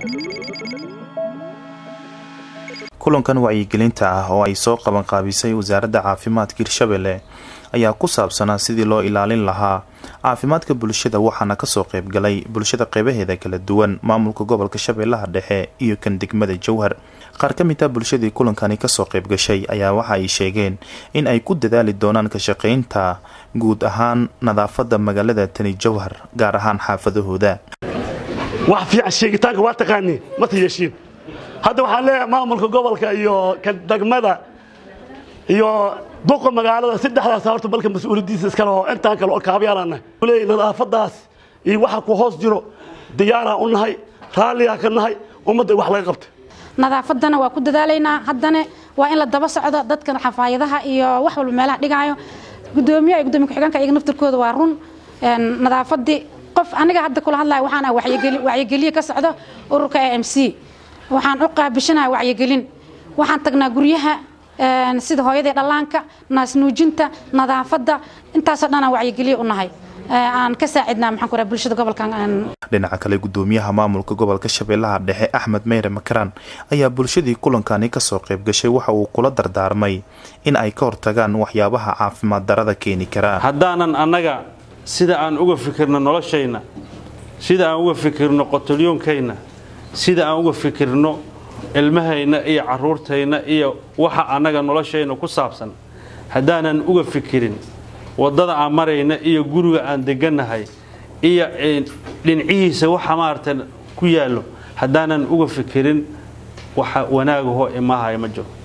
kulankan wacyigelinta ah oo ay soo qabanqaabisay wasaaradda caafimaadka hirshabelle ayaa ku saabsanaa sidii loo ilaalin lahaa caafimaadka bulshada waxaana kasoo qeybgalay bulshada qeybaheeda kala duwan maamulka gobolka shabeellaha dhexe iyo kan degmada jowhar qaar ka mid a bulshadii kulankani kasoo qeybgashay ayaa waxa ay sheegeen in ay ku dadaali doonaan ka shaqeynta guud ahaan nadaafada magaalada tani jowhar gaar ahaan xaafadahooda wax fiican sheegitaanka waa taqaaniin ma tayeshiin hadda waxaan leeyahay maamulka gobolka iyo ka degmada iyo duqa magaalada saddexdaas horta balka mas-uuliyadiisa iskale oo intaan kale oo kaabyaalana leeyahay nadaafadaas iyo waxa ku hoos jiro diyaaraan u nahay raalligaa ka nahay ummadda wax laga qabta nadaafadana waa ku dadaalaynaa haddana waa in la daba socdo dadkan xafaayadaha iyo wax walba meelaha dhigaayo gudoomiye iyo gudoomiye ku-xigeenka iyaga naftirkooda waa run nadaafadii qof aniga hadda kula hadlaya waxaan ah wacyigeliye ka socdo ururka a m c waxaan u qaabishanaha wacyigelin waxaan tagnaa guryaha sida hooyadii dhallaanka naasnuujinta nadaafadda intaasoo dhan aan wacyigeliye u nahay aan ka saacidnaa maxaan ku raha bulshada gobolkan dhinaca kale gudoomiyaha maamulka gobolka shabeellaha dhexe axmed meyre makaraan ayaa bulshadii kulankani kasoo qayb gashay waxa uu kula dardaarmay in ay ka hortagaan waxyaabaha caafimaad darada keeni karaa haddaanan annaga sida aan uga fikirno noloshayna sida aan uga fikirno qotolyoonkayna sida aan uga fikirno ilmahayna iyo caruurtayna iyo waxa annaga noloshayna ku saabsan haddaanan uga fikirin waddada aan marayna iyo guriga aan degannahay iyo dhinacihiisa waxa maarata ku yaallo haddaanan uga fikirin waxa wanaagahoo imaahay ma jiro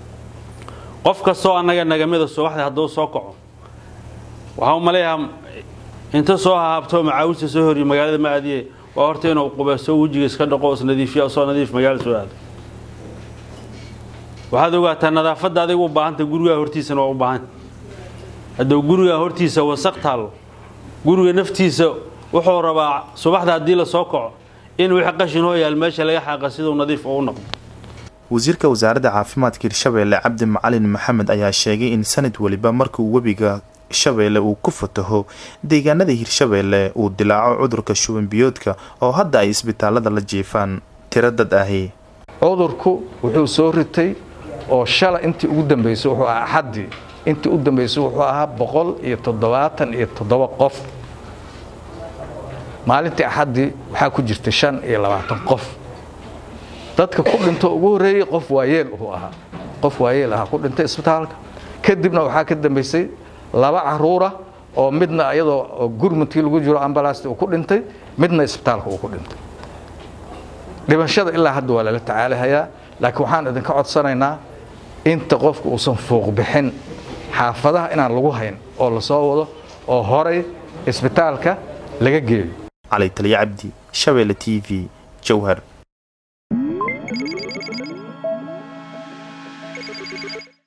qof kastoo annaga nagamida subaxda hadduu soo kaco waxaa u maleeyahaa inta soo hahaabto macaawista soo horiyo magaalada ma aadiye waa horta inuu qubayso wejiga iska dhaqo isnadiifiya soo nadiif magaalada soo aado waxaad ogaataa nadaafadda adiga u baahanta gurigaa hortiisana waa u baahanta hadduu gurigaa hortiisa wasaq taallo guriga naftiisa wuxuu rabaa subaxda haddii la soo kaco in wixii qashin hoo yaal meesha laga xaaqa siduu nadiif u noqdo wasiirka wasaaradda caafimaadka hirshabeelle cabdi macalin maxamed ayaa sheegay in sanad weliba markuu webiga shabeelle uu ku fataho deegaanada hirshabeelle uu dilaaco cudurka shubanbiyoodka oo hadda ay isbitaalada la jiifaan tiro dad ahi cudurku wuxuu soo ritay oo shala intii ugu dambaysay wuxuu ahaa axaddii intii u dambaysay wuxuu ahaa boqol iyo toddobaatan iyo toddoba qof maalintii axaddii waxaa ku jirtay shan iyo labaatan qof dadka ku dhinto ugu horreeyey qof waayeel uu ahaa qof waayeel ahaa ku dhintay isbitaalka kadibna waxaa ka dambaysay laba caruura oo midna iyadoo gurmudkii lagu jiro ambalasta uu ku dhintay midna isbitaalka uu ku dhintay dhimashada ilaa hadda waa lala tacaalahayaa laakiin waxaan idinka codsanaynaa inta qofka uusan fuuq bixin xaafadaha inaan lagu hayn oo la soo wado oo horay isbitaalka laga geeyo cali taliya cabdi shabeelle t v jowhar